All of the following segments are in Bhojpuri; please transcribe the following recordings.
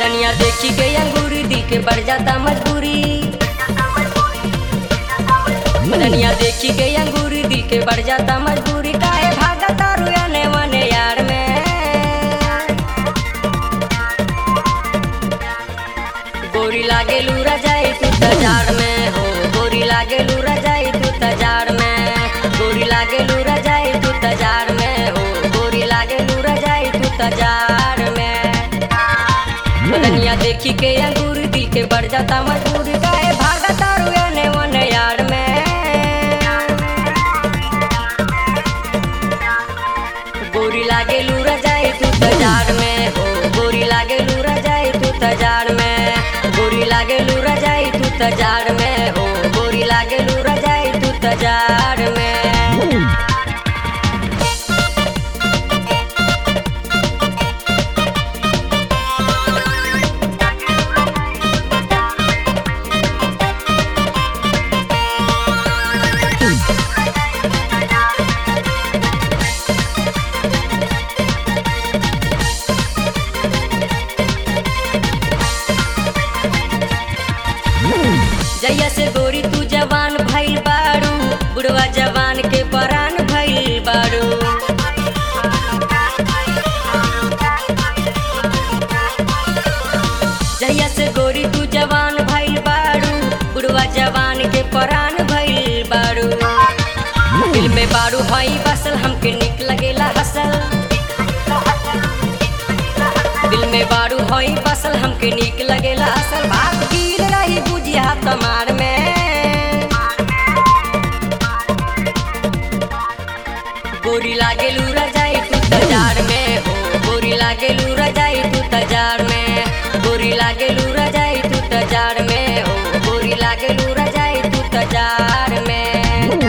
बदनिया देखी के अंगूरी दिल के बढ़ जाता मजबूरी बदनिया देखी के अंगूरी दिल के बढ़ जाता मजबूरी काहे भागा तारू आने वाने यार में गोरी लागे लूरा जाई तू तजार में हो गोरी लागे लूरा जाई तू तजार में गोरी लागे लूरा जाई तू तजार में हो गोरी लागे लूरा जाई तू तजार में बदनिया देखी के अंगूर दिल के बढ़ जाता मजबूर काहे भागा तारू आने वाने यार में गोरी लागे लूरा जाई तू तजार में हो गोरी लागे लूरा जाई तू तजार में गोरी लागे लूरा जाई तू तजार में हो गोरी लागे लूरा जाई तू तजार में जैया से गोरी तू जवान भइल बारू बुढ़वा जवान के परान भइल बारू जैया से गोरी तू जवान भइल बारू बुढ़वा जवान के परान भइल बारू दिल में बारू हई बसल हमके निक लगेला हसल दिल में बारू हई बसल हमके निक लगेला असल बात गिर रही बुझिया तमार में गोरी लागे लूरा जाई तू तजार में हो गोरी लागे लूरा जाई तू तजार में गोरी लागे लूरा जाई तू तजार में हो गोरी लागे लूरा जाई तू तजार में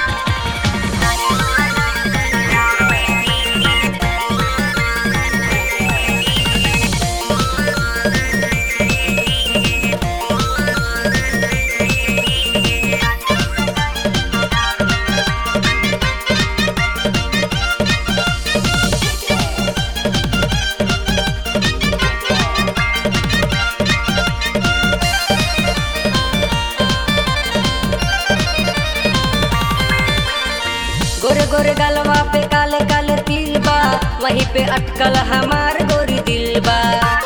गोरे गोरे गलवा पे काले काले तिल बा वहीं पे अटकल हमार गोरी दिल बा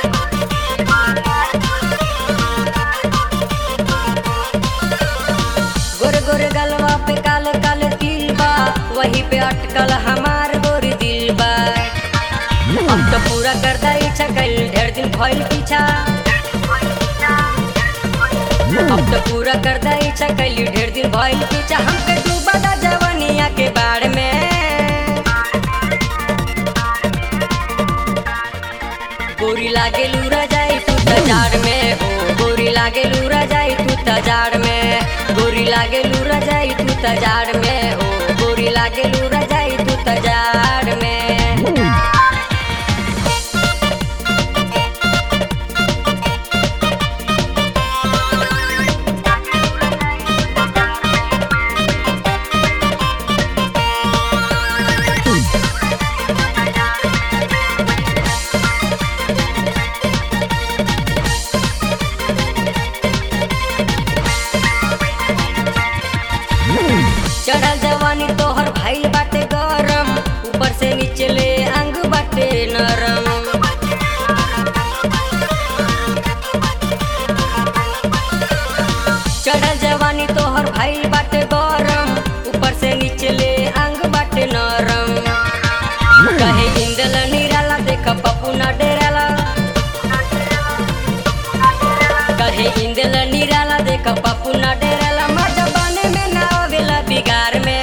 गोरे गोरे गलवा पे काले काले तिल बा वहीं पे अटकल हमार गोरी दिल बा अब तो पूरा कर दा इच्छा कल ढेर दिन भइल पीछा अब तो पूरा कर दा इच्छा कल ढेर दिन भइल पीछा हमके डूबा दा जवानिया के बाढ़ में गोरी लागे लूरा जाई तू तजार में हो गोरी लागे लूरा जाई तू तजार में गोरी लागे लूरा जाई तू तजार में हो गोरी लागे लूरा जाई तू तजार में चढ़ल जवानी तोहर भाई बाटे गरम ऊपर से नीचे ले अंग बाटे नरम चढ़ल जवानी तोहर भाई बाटे गरम ऊपर से नीचे ले अंग बाटे नरम कहे इंदल निराला देख पप्पू ना डेराला कहे इंदल निराला देख पप्पू ना डेराला मजा बने में ना आवेला बिगार में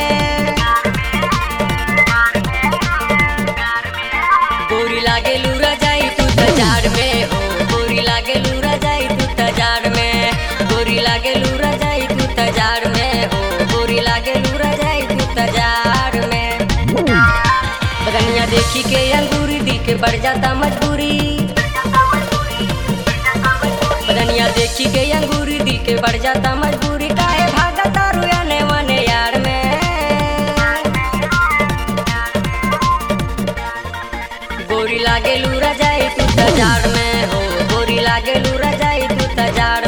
गोरी लागे लूरा जाई तू तजार में हो गोरी लागे लूरा जाई तू तजार में गोरी लागे लूरा जाई तू तजार में हो गोरी लागे लूरा जाई तू तजार में बदनिया देखी के अंगूरी दिल के बढ़ जाता मजबूरी बदनिया देखी के अंगूरी दिल के बढ़ जाता मजबूरी काहे भागा तारू आने वाने यार में गोरी लागे लूरा जाए तू तजार में हो तजार